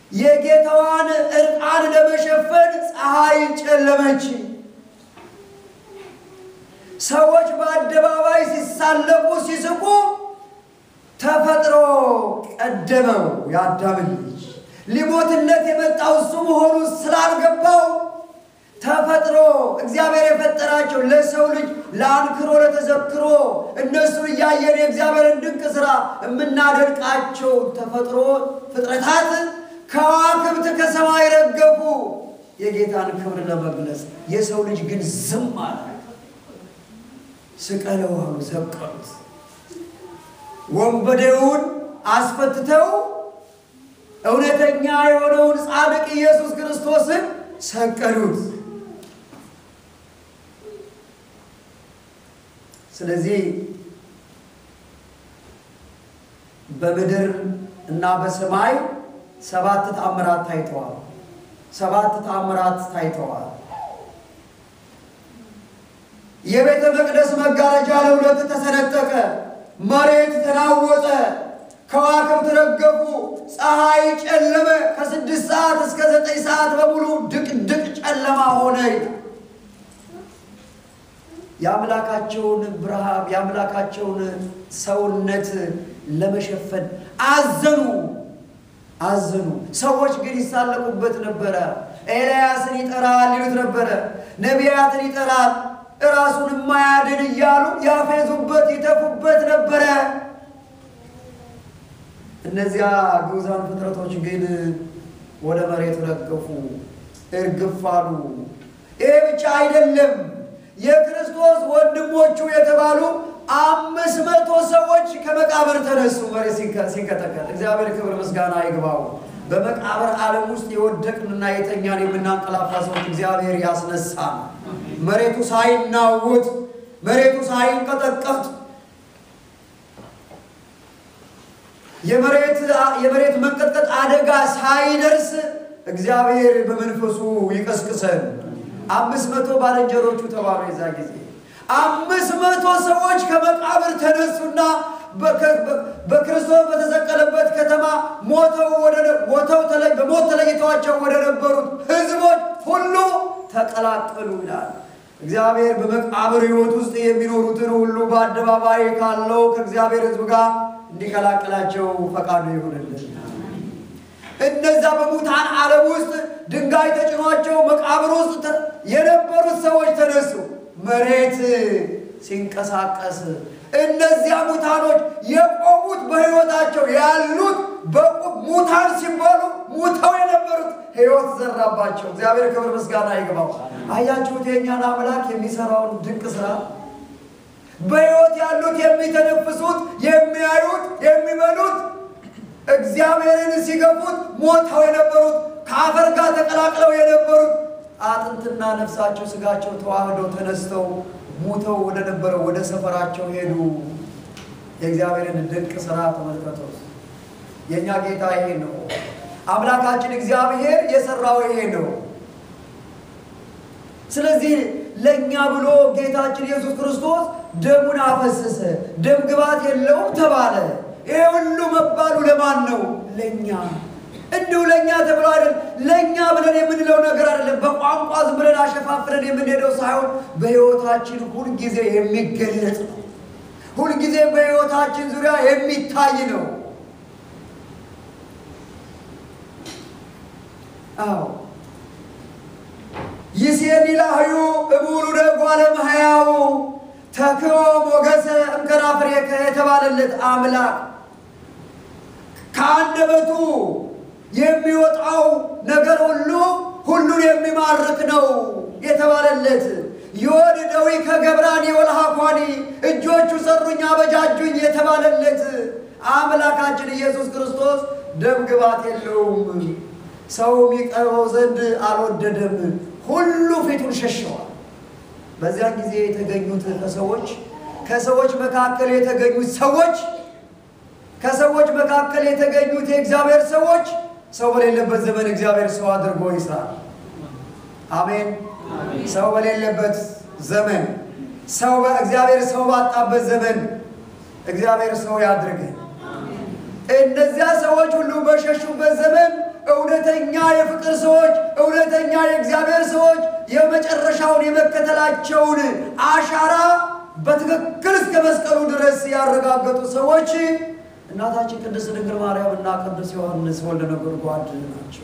የጌታዋን እርቃን ለመሸፈን ፀሐይ ጨለመች። ሰዎች በአደባባይ ሲሳለቁ ሲስቁ ተፈጥሮ ቀደመው። የአዳምን ልጅ ሊሞትለት የመጣው እሱ መሆኑ ስላልገባው ተፈጥሮ እግዚአብሔር የፈጠራቸው ለሰው ልጅ ለአንክሮ ለተዘክሮ እነሱን እያየን የእግዚአብሔርን ድንቅ ሥራ የምናደንቃቸው ተፈጥሮ ፍጥረታት ከዋክብት ከሰማይ ረገፉ የጌታን ክብር ለመግለጽ። የሰው ልጅ ግን ዝም አለ። ስቀለው አሉ፣ ሰቀሉት። ወንበዴውን አስፈትተው እውነተኛ የሆነውን ጻድቅ ኢየሱስ ክርስቶስን ሰቀሉት። ስለዚህ በምድር እና በሰማይ ሰባት ተአምራት ታይተዋል። ሰባት ተአምራት ታይተዋል። የቤተ መቅደስ መጋረጃ ለሁለት ተሰነጠቀ፣ መሬት ተናወጠ፣ ከዋክብት ረገፉ፣ ፀሐይ ጨለመ። ከስድስት ሰዓት እስከ ዘጠኝ ሰዓት በሙሉ ድቅድቅ ጨለማ ሆነ። የአምላካቸውን ብርሃን የአምላካቸውን ሰውነት ለመሸፈን አዘኑ አዘኑ። ሰዎች ግን ይሳለቁበት ነበረ። ኤልያስን ይጠራል ይሉት ነበረ። ነቢያትን ይጠራል እራሱን የማያድን እያሉ ያፌዙበት ይተፉበት ነበረ። እነዚያ ግዑዛን ፍጥረቶች ግን ወደ መሬት ረገፉ፣ እርግፍ አሉ። ይሄ ብቻ አይደለም። የክርስቶስ ወንድሞቹ የተባሉ አምስት መቶ ሰዎች ከመቃብር ተነሱ። መሬት ሲንቀጠቀጥ እግዚአብሔር ክብር ምስጋና ይግባው። በመቃብር ዓለም ውስጥ የወደቅንና የተኛን የምናንቀላፋ ሰዎች እግዚአብሔር ያስነሳል። መሬቱ ሳይናወጥ መሬቱ ሳይንቀጠቀጥ የመሬት መንቀጥቀጥ አደጋ ሳይደርስ እግዚአብሔር በመንፈሱ ይቀስቅሰን። አምስት መቶ ባልንጀሮቹ ተባሉ። የዛ ጊዜ አምስት መቶ ሰዎች ከመቃብር ተነሱና በክርስቶስ በተሰቀለበት ከተማ ሞተው በሞት ተለይተዋቸው ወደ ነበሩት ሕዝቦች ሁሉ ተቀላቀሉ ይላል። እግዚአብሔር በመቃብር ሕይወት ውስጥ የሚኖሩትን ሁሉ በአደባባይ ካለው ከእግዚአብሔር ሕዝብ ጋር እንዲቀላቅላቸው ፈቃዱ ይሁንልን። እነዛ በሙታን ዓለም ውስጥ ድንጋይ ተጭኗቸው መቃብር ውስጥ የነበሩት ሰዎች ተነሱ። መሬት ሲንቀሳቀስ እነዚያ ሙታኖች የቆሙት በሕይወታቸው ያሉት በቁም ሙታን ሲባሉ ሙተው የነበሩት ሕይወት ዘራባቸው። እግዚአብሔር ክብር ምስጋና ይግባው። አያችሁት የእኛን አምላክ የሚሰራውን ድንቅ ስራ። በሕይወት ያሉት የሚተነፍሱት፣ የሚያዩት፣ የሚበሉት እግዚአብሔርን ሲገፉት ሞተው የነበሩት ከአፈር ጋር ተቀላቅለው የነበሩት አጥንትና ነፍሳቸው ስጋቸው ተዋህደው ተነስተው ሙተው ወደ ነበረው ወደ ሰፈራቸው ሄዱ። የእግዚአብሔርን ድንቅ ስራ ተመልከቱ። የእኛ ጌታ ይሄ ነው። አምላካችን እግዚአብሔር የሰራው ይሄ ነው። ስለዚህ ለእኛ ብሎ ጌታችን ኢየሱስ ክርስቶስ ደሙን አፈሰሰ። ደም ግባት የለውም ተባለ። ይሄ ሁሉ መባሉ ለማን ነው? ለእኛ እንዲሁ ለእኛ ተብሎ አይደለም። ለእኛ ብለን የምንለው ነገር አይደለም። በቋንቋ ዝም ብለን አሸፋፍለን የምንሄደው ሳይሆን በሕይወታችን ሁልጊዜ የሚገለጽ ነው። ሁልጊዜ በሕይወታችን ዙሪያ የሚታይ ነው። አዎ ይሴኒ ላህዩ እሙሉ ደጓ ለመሕያው ተክቦ ሞገሰ እምከናፍሬከ የተባለለት አምላክ ከአንደበቱ የሚወጣው ነገር ሁሉ ሁሉን የሚማርክ ነው የተባለለት የወድ ደዊ ከገብራኒ ወልሃኳኒ እጆቹ ሰሩኝ አበጃጁኝ የተባለለት አምላካችን ኢየሱስ ክርስቶስ ደም ግባት የለውም። ሰው የሚቀርበው ዘንድ አልወደደም። ሁሉ ፊቱን ሸሸዋል። በዚያን ጊዜ የተገኙት ከሰዎች ከሰዎች መካከል የተገኙት ሰዎች ከሰዎች መካከል የተገኙት የእግዚአብሔር ሰዎች ሰው በሌለበት ዘመን እግዚአብሔር ሰው አድርጎ ይስራል። አሜን። ሰው በሌለበት ዘመን ሰው እግዚአብሔር ሰው ባጣበት ዘመን እግዚአብሔር ሰው ያድርገን። እነዚያ ሰዎች ሁሉ በሸሹበት ዘመን እውነተኛ የፍቅር ሰዎች፣ እውነተኛ የእግዚአብሔር ሰዎች የመጨረሻውን የመከተላቸውን አሻራ በትክክል እስከ መስቀሉ ድረስ ያረጋገጡ ሰዎች እናታችን ቅድስት ድንግል ማርያም እና ቅዱስ ዮሐንስ ወልደ ነጎድጓድ ናቸው።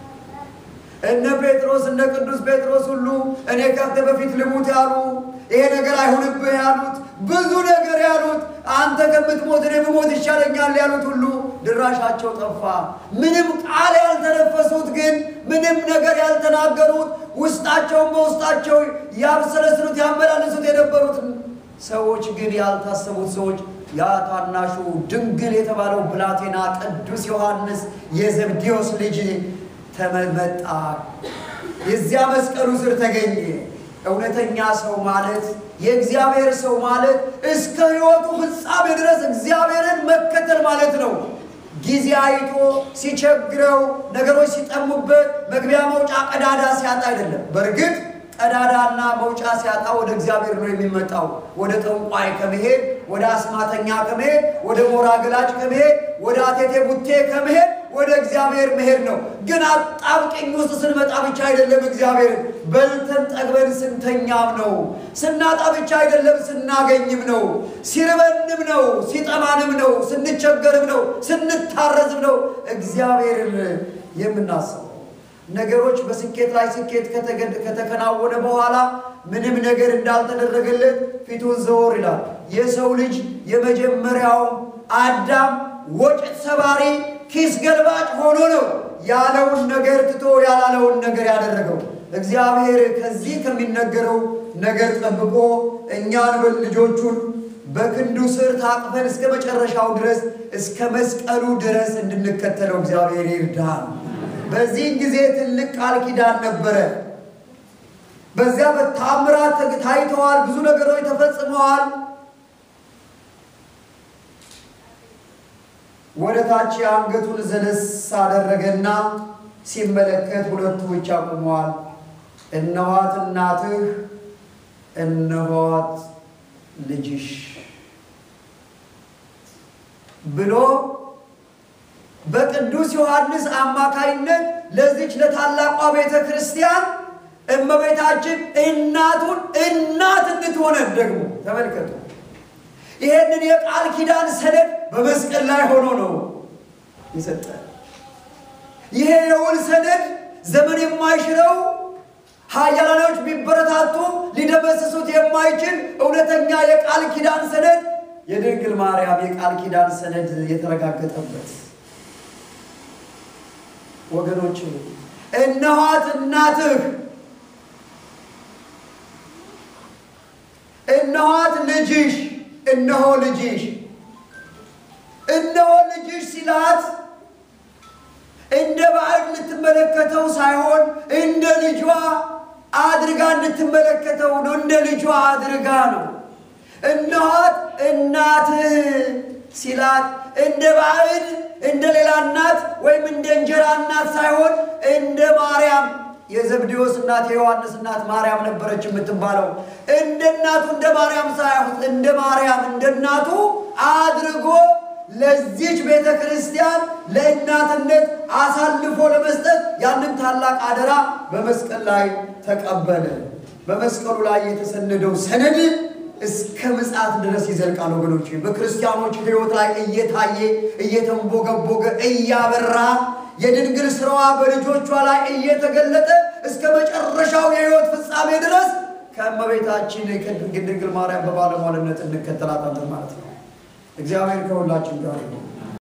እነ ጴጥሮስ እነ ቅዱስ ጴጥሮስ ሁሉ እኔ ካንተ በፊት ልሙት ያሉ ይሄ ነገር አይሁንብህ ያሉት ብዙ ነገር ያሉት አንተ ከምትሞት እኔ ብሞት ይሻለኛል ያሉት ሁሉ ድራሻቸው ጠፋ። ምንም ቃል ያልተነፈሱት ግን ምንም ነገር ያልተናገሩት ውስጣቸውን በውስጣቸው ያብሰለስሉት ያመላለሱት የነበሩት ሰዎች ግን ያልታሰቡት ሰዎች ያ ታናሹ ድንግል የተባለው ብላቴና ቅዱስ ዮሐንስ የዘብዴዎስ ልጅ ተመመጣ የዚያ መስቀሉ ስር ተገኘ። እውነተኛ ሰው ማለት የእግዚአብሔር ሰው ማለት እስከ ሕይወቱ ፍጻሜ ድረስ እግዚአብሔርን መከተል ማለት ነው። ጊዜ አይቶ ሲቸግረው፣ ነገሮች ሲጠሙበት፣ መግቢያ መውጫ ቀዳዳ ሲያጣ አይደለም። በእርግጥ ቀዳዳና መውጫ ሲያጣ ወደ እግዚአብሔር ነው የሚመጣው። ወደ ጠንቋይ ከመሄድ ወደ አስማተኛ ከመሄድ ወደ ሞራ ገላጭ ከመሄድ ወደ አቴቴ ቡቴ ከመሄድ ወደ እግዚአብሔር መሄድ ነው። ግን አጣብቅኝ ውስጥ ስንመጣ ብቻ አይደለም እግዚአብሔርን በልተን ጠግበን ስንተኛም ነው። ስናጣ ብቻ አይደለም ስናገኝም ነው። ሲርበንም ነው፣ ሲጠማንም ነው፣ ስንቸገርም ነው፣ ስንታረዝም ነው እግዚአብሔርን የምናስበው። ነገሮች በስኬት ላይ ስኬት ከተከናወነ በኋላ ምንም ነገር እንዳልተደረገለት ፊቱን ዘወር ይላል። የሰው ልጅ የመጀመሪያው አዳም ወጭት ሰባሪ ኪስ ገልባጭ ሆኖ ነው ያለውን ነገር ትቶ ያላለውን ነገር ያደረገው። እግዚአብሔር ከዚህ ከሚነገረው ነገር ጠብቆ እኛን ልጆቹን በክንዱ ስር ታቅፈን እስከ መጨረሻው ድረስ እስከ መስቀሉ ድረስ እንድንከተለው እግዚአብሔር ይርዳል። በዚህ ጊዜ ትልቅ ቃል ኪዳን ነበረ። በዚያ በታምራት ታይተዋል። ብዙ ነገሮች ተፈጽመዋል። ወደ ታች አንገቱን ዘለስ አደረገና ሲመለከት ሁለቱ ብቻ ቆመዋል። እነኋት እናትህ፣ እነኋት ልጅሽ ብሎ በቅዱስ ዮሐንስ አማካይነት ለዚች ለታላቋ ቤተ ክርስቲያን እመቤታችን እናቱን እናት እንድትሆነን ደግሞ ተመልከቱ። ይሄንን የቃል ኪዳን ሰነድ በመስቀል ላይ ሆኖ ነው የሰጠ። ይሄ የውል ሰነድ ዘመን የማይሽረው ኃያላኖች ቢበረታቱ ሊደመስሱት የማይችል እውነተኛ የቃል ኪዳን ሰነድ የድንግል ማርያም የቃል ኪዳን ሰነድ የተረጋገጠበት ወገኖች እነኋት እናትህ፣ እነኋት ልጅሽ፣ እነሆ ልጅሽ። እነሆ ልጅሽ ሲላት እንደ ባዕድ ልትመለከተው ሳይሆን እንደ ልጇ አድርጋ እንድትመለከተው ነው። እንደ ልጇ አድርጋ ነው። እነኋት እናትህ ሲላት እንደ ባዕድ እንደ ሌላ እናት ወይም እንደ እንጀራ እናት ሳይሆን እንደ ማርያም የዘብዴዎስ እናት የዮሐንስ እናት ማርያም ነበረች የምትባለው። እንደ እናቱ እንደ ማርያም ሳይሆን እንደ ማርያም እንደ እናቱ አድርጎ ለዚች ቤተ ክርስቲያን ለእናትነት አሳልፎ ለመስጠት ያንን ታላቅ አደራ በመስቀል ላይ ተቀበለ። በመስቀሉ ላይ የተሰነደው ሰነድ እስከ ምጽአት ድረስ ይዘልቃል። ወገኖች በክርስቲያኖች ሕይወት ላይ እየታየ እየተንቦገቦገ እያበራ የድንግል ስራዋ በልጆቿ ላይ እየተገለጠ እስከ መጨረሻው የሕይወት ፍጻሜ ድረስ ከእመቤታችን ከድንግል ማርያም በባለሟልነት እንከተላታለን ማለት ነው። እግዚአብሔር ከሁላችን ጋር ይሁን።